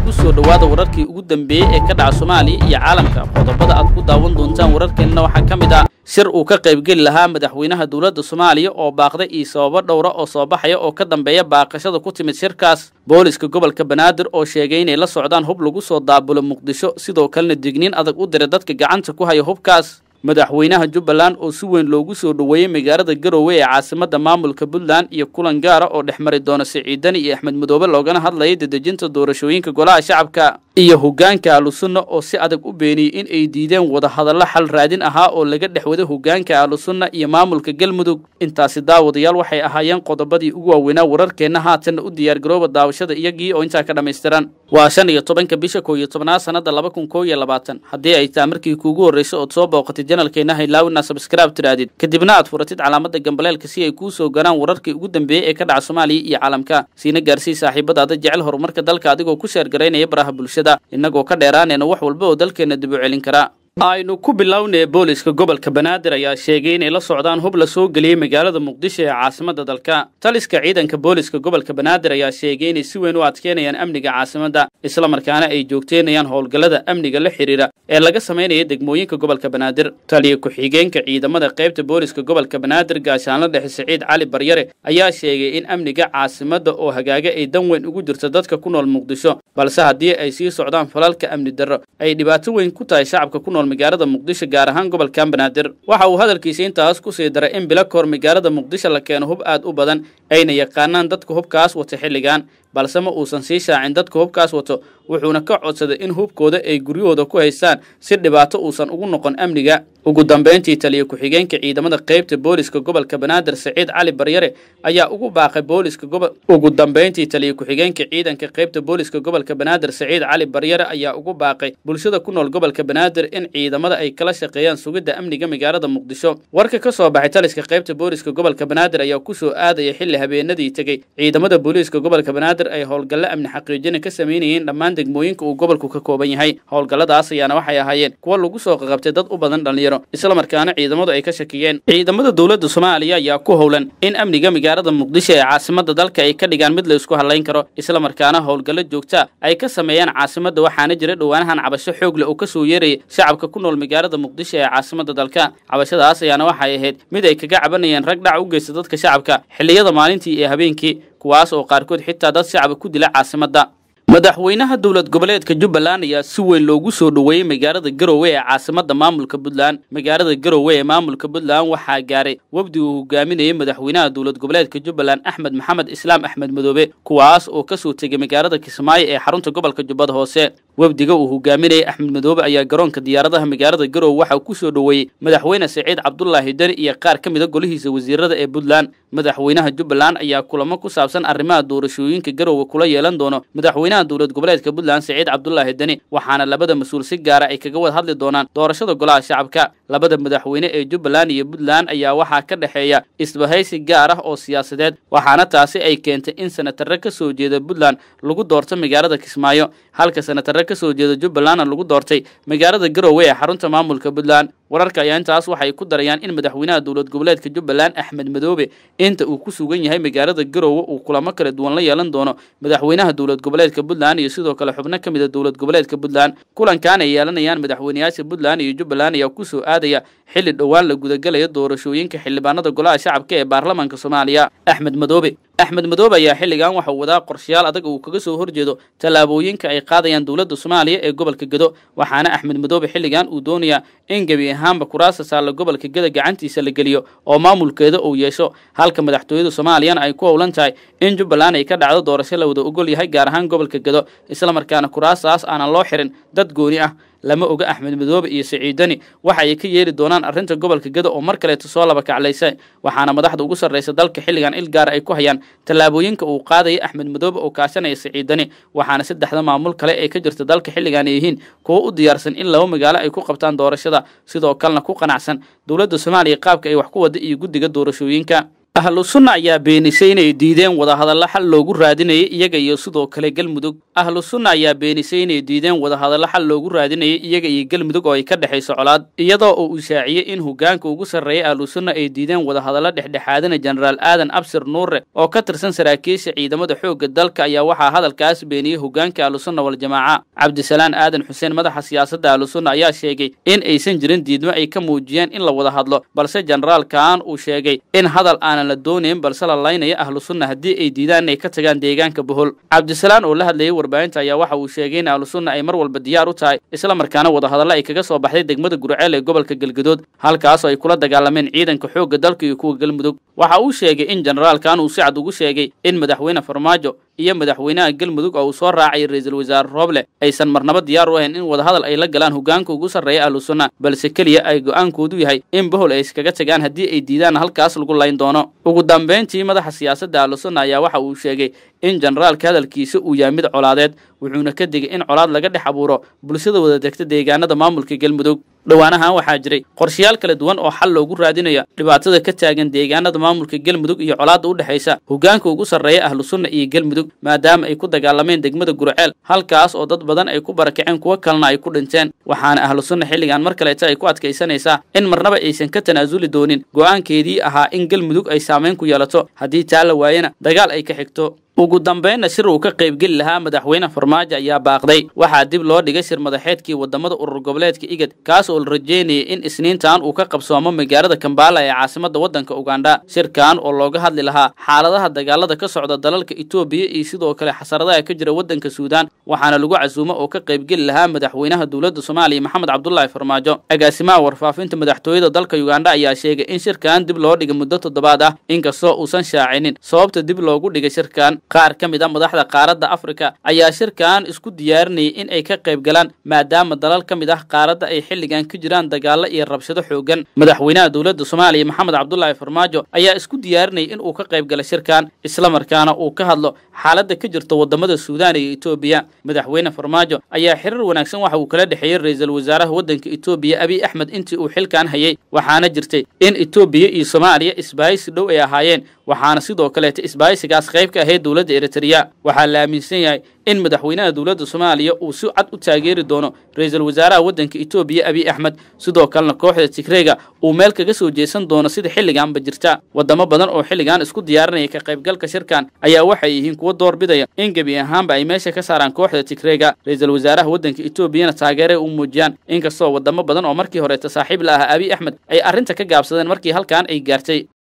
ku soo dhowaada wararkii ugu dambeeyey ee ka dhaca soomaaliya iyo caalamka qodobada aad ku daawan doontaan wararkeenna waxaa ka mid ah shir uu ka qaybgeli lahaa madaxweynaha dowladda soomaaliya oo baaqday iyo sababo dhowra oo soo baxaya oo ka dambeeya baaqashada ku timid shirkaas booliska gobolka banaadir oo sheegay inay la socdaan hub lagu soo daabulo muqdisho sidoo kalena digniin adag u diray dadka gacanta ku haya hubkaas madaxweynaha jubbaland oo si weyn loogu soo dhoweeyey magaalada garowe ee caasimadda maamulka puntland iyo kulan gaara oo dhex mari doona siciidani iyo axmed madoobe loogana hadlayay dedejinta doorashooyinka golaha shacabka iyo hoggaanka ahlusunna oo si adag u beeniyey in ay diideen wadahadallo xal raadin ahaa oo laga dhex waday hoggaanka ahlusunna iyo maamulka galmudug intaasi daawadayaal waxay ahaayeen qodobadii ugu waaweynaa wararkeenna haatanna u diyaargarooba daawashada iyagii oo intaa ka dhammaystiran waa shan iyo tobanka bisha kow iyo tobnaad sannada laba kun kow iyo labaatan haddii ay taa markii kuugu horrayso ood soo booqatid janalkeena haylaawina sabskraib tiraadid kadibna aad furatid calaamada gambaleelka si ay kuu soo garaan wararkii ugu dambeeyey ee ka dhaca soomaaliya iyo caalamka siina gaarsii saaxiibadaada jecel horumarka dalka adigoo ku sheergaraynaya baraha bulshada innagoo ka dheeraanayna wax walba oo dalkeenna dib u celin karaa aynu ku bilownay booliska gobolka banaadir ayaa sheegay inay la socdaan hub la soo geliyey magaalada muqdisho ee caasimadda dalka taliska ciidanka booliska gobolka banaadir ayaa sheegay inay si weyn u adkeynayaan amniga caasimadda islamarkaana ay joogteynayaan howlgallada amniga la xidhiira ee laga samaynaya degmooyinka gobolka banaadir taliya ku-xigeenka ciidamada qaybta booliska gobolka banaadir gaashaanla dhexe siciid cali baryare ayaa sheegay in amniga caasimadda oo hagaaga ay dan weyn ugu jirto dadka ku nool muqdisho balse haddii ay sii socdaan falalka amni darro ay dhibaato weyn ku tahay shacabka ku nool magaalada muqdisho gaar ahaan gobolkan banaadir waxa uu hadalkiisa intaas ku sii daray in bilo kahor magaalada muqdisho la keeno hub aad u badan ayna yaqaanaan dadka hubkaas wata xilligan balse ma uusan sii shaacin dadka hubkaas wato wuxuuna ka codsaday in hubkooda ay guryahooda ku haystaan si dhibaato uusan ugu noqon amniga ugu dambayntii taliya ku-xigeenka ciidamada qaybta booliska gobolka banaadir siciid cali baryare ayaa ugu baaqay booliska gobol ugu dambayntii taliya ku-xigeenka ciidanka qaybta booliska gobolka banaadir siciid cali baryare ayaa ugu baaqay bulshada ku nool gobolka banaadir in ciidamada ay kala shaqeeyaan sugidda amniga magaalada muqdisho warka ka soo baxay taliska qaybta booliska gobolka banaadir ayaa ku soo aadaya xilli habeenadii tegey ciidamada booliiska gobolka banaadir ay howlgallo amni xaqiijina ka samaynayeen dhammaan degmooyinka uu gobolku ka kooban yahay howlgalladaas ayaana waxay ahaayeen kuwa lagu soo qaqabtay dad u badan dhallinyaro islamarkaana ciidamadu ay ka shakiyeen ciidamada dowladda soomaaliya ayaa ku howlan in amniga magaalada muqdisho ee caasimadda dalka ay ka dhigaan mid la isku hadlayn karo islamarkaana howlgallo joogta ay ka sameeyaan caasimadda waxaana jira dhowaanahan cabasho xoog leh oo ka soo yeerayay shacabka ku nool magaalada muqdisho ee caasimadda dalka cabashadaas ayaana waxay ahayd mid ay kaga cabanayeen rag dhac u geysta dadka shacabka xilliyada maalintii iyo habeenkii kuwaas oo qaarkood xitaa dad shacaba ku dila caasimadda madaxweynaha dowlad goboleedka jubbaland ayaa si weyn loogu soo dhoweeyey magaalada garowe ee caasimadda maamulka puntland magaalada garowe ee maamulka puntland waxaa gaaray wafdi uu hogaaminayay madaxweynaha dowlad goboleedka jubbaland axmed maxamed islaam axmed madoobe kuwaas oo kasoo tegay magaalada kismaayo ee xarunta gobolka jubbada hoose wafdiga uu hogaaminayay axmed madoobe ayaa garoonka diyaaradaha magaalada garowe waxaa ku soo dhoweeyey madaxweyne siciid cabdulaahi deni iyo qaar ka mida golihiisa wasiirada ee puntland madaxweynaha jubbaland ayaa kulamo ku saabsan arrimaha doorashooyinka garowe kula yeelan doono madaxweynaha dowlad goboleedka puntland siciid cabdulaahi deni waxaana labada mas-uul si gaara ay kaga wada hadli doonaan doorashada golaha shacabka labada madaxweyne ee jubbaland iyo puntland ayaa waxaa ka dhexeeya isbahaysi gaar ah oo siyaasadeed waxaana taasi ay keentay in sanatarre ka soo jeeda puntland lagu doorto magaalada kismaayo halka sanatarre ka soo jeeda jubbalandna lagu doortay magaalada garowe ee xarunta maamulka puntland wararka ayaa intaas waxay ku darayaan in madaxweynaha dowlad goboleedka jubbaland axmed madoobe inta uu ku sugan yahay magaalada garowe uu kulamo kala duwan la yeelan doono madaxweynaha dowlad goboleedka puntland iyo sidoo kale xubno ka mida dowlad goboleedka puntland kulankan ay yeelanayaan madaxweyneyaasha puntland iyo jubbaland ayaa ku soo aadaya xilli dhowaan la gudagalayo doorashooyinka xildhibaanada golaha shacabka ee baarlamaanka soomaaliya axmed madoobe axmed madoobe ayaa xilligan waxau wadaa qorshayaal adag uu kaga soo horjeedo tallaabooyinka ay qaadayaan dowladda soomaaliya ee gobolka gedo waxaana axmed madoobe xilligan uu doonayaa in gebi ahaanba kuraasta saalla gobolka geda gacantiisa la geliyo oo maamulkeeda uu yeesho halka madaxtooyada soomaaliyana ay ku howlan tahay in jubbaland ay ka dhacdo doorasho la wada ogol yahay gaar ahaan gobolka gedo islamarkaana kuraastaas aanan loo xirin dad gooni ah lama oga axmed madoobe iyo siciidani waxa ay ka yeeli doonaan arrinta gobolka geda oo mar kaleeto soo laba kaclaysa waxaana madaxda ugu sarraysa dalka xilligan il gaara ay ku hayaan tallaabooyinka uu qaadaya axmed madoobe oo kaashanaya siciidani waxaana saddexda maamul kale ee ka jirta dalka xilligan ay yihiin kuwo u diyaarsan in laba magaalo ay ku qabtaan doorashada sidoo kalena ku qanacsan dowladda soomaaliya qaabka ay wax ku wada iyo guddiga doorashooyinka ahlu sunna ayaa beenisay inay diideen wadahadalla xal loogu raadinayay iyaga iyo sidoo kale galmudug ahlu sunna ayaa beenisay inay diideen wadahadalla xal loogu raadinayay iyaga iyo galmudug oo ay ka dhexayso colaad iyadoo uu ishaaciyey in hogaanka ugu sarreeya ahlu sunna ay diideen wadahadalla dhexdhexaadina jenaraal aadan absir nuure oo ka tirsan saraakiisha ciidamada xoogga dalka ayaa waxaa hadalkaas beeniyey hogaanka ahlusunna waljamaaca cabdisalaan aadan xuseen madaxa siyaasadda ahlusunna ayaa sheegay in aysan jirin diidmo ay ka muujiyeen in la wada hadlo balse jenaraal kaan uu sheegay in hadal aanan la doonayn balse la laynaya ahlu sunna haddii ay diidaan inay ka tagaan deegaanka bohol cabdisalaan oo la hadlayay warbaahinta ayaa waxa uu sheegay in ahlu sunna ay mar walba diyaar u tahay isla markaana wadahadalla ay kaga soo baxday degmada gurceel ee gobolka galgadood halkaasoo ay kula dagaalameen ciidanka xoogga dalka iyo kuwa galmudug waxa uu sheegay in jenaraalkan uu si cad ugu sheegay in madaxweyne farmaajo iyo madaxweynaha galmudug oo uu soo raacay ra-iisul wasaare rooble aysan marnaba diyaar u ahayn in wadahadal ay la galaan hogaanka ugu sarreeya ahlu sunna balse keliya ay go'aankoodu yahay in bohol ay iskaga tagaan haddii ay diidaan halkaas lagu layn doono ugu dambayntii madaxa siyaasadda ahlu sunna ayaa waxa uu sheegay in jenaraalka hadalkiisa uu yahay mid colaadeed wuxuuna ka digay in colaad laga dhex abuuro bulshada wada degta deegaanada maamulka galmudug dhowaanahan waxaa jiray qorshayaal kala duwan oo xal loogu raadinaya dhibaatada ka taagan deegaanada maamulka galmudug iyo colaadda u dhexaysa hogaanka ugu sarreeya ahlu sunna iyo galmudug maadaama ay ku dagaalameen degmada gurceel halkaas oo dad badan ay ku barakaceen kuwo kalena ay ku dhinteen waxaana ahlu sunna xilligan mar kaleeta ay ku adkaysanaysaa in marnaba aysan ka tanaasuli doonin go'aankeedii ahaa in galmudug ay saamayn ku yeelato haddii taa la waayana dagaal ay ka xigto ugu dambaynna shir uu ka qaybgeli lahaa madaxweyne farmaajo ayaa baaqday waxaa dib loo dhigay shir madaxeedkii wadamada urur goboleedka igad kaas oo la rajeynayay in isniintan uu ka qabsoomo magaalada kambaala ee caasimada waddanka ugandha shirkan oo looga hadli lahaa xaaladaha dagaalada ka socda dalalka etoobiya iyo sidoo kale xasaradaha ka jira waddanka suudaan waxaana lagu casuumo oo ka qaybgeli lahaa madaxweynaha dowladda soomaaliya maxamed cabdulaahi farmaajo agaasimaha warfaafinta madaxtooyada dalka ugandha ayaa sheegay in shirkan dib loo dhigay muddo toddobaad ah inkastoo uusan shaacinin sababta dib loogu dhigay shirkan qaar ka mid a madaxda qaaradda afrika ayaa shirkan isku diyaarinayay in ay ka qayb galaan maadaama dalal ka mid ah qaaradda ay xilligan ka jiraan dagaallo iyo rabshado xoogan madaxweynaha dowladda soomaaliya maxamed cabdulaahi farmaajo ayaa isku diyaarinayay in uu ka qayb gala shirkan islamarkaana uu ka hadlo xaaladda ka jirta wadamada suudaan iyo etoobiya madaxweyne farmaajo ayaa xiriir wanaagsan waxa uu kala dhexeeyey ra-iisul wasaaraha waddanka etoobiya abiy axmed intii uu xilkan hayay waxaana jirtay in etoobiya iyo soomaaliya isbaahisi dhow ay ahaayeen waxaana sidoo kaleeta isbaahisigaas qayb ka ahayd dowladda eritrea waxaa la aaminsan yahay in madaxweynaha dowladda soomaaliya uu si cad u taageeri doono ra-iisul wasaaraha waddanka etoobiya abiy axmed sidoo kalena kooxda tigreega uu meel kaga soo jeesan doono sida xilliganba jirta wadamo badan oo xilligan isku diyaarinaya ka qaybgalka shirkan ayaa waxay yihiin kuwo doorbidaya in gebi ahaanba ay meesha ka saaraan kooxda tigreega ra-iisul wasaaraha waddanka etoobiyana taageeray u muujiyaan inkastoo wadamo badan oo markii horeeta saaxiib la ahaa abiy axmed ay arrinta ka gaabsadeen markii halkan ay gaartay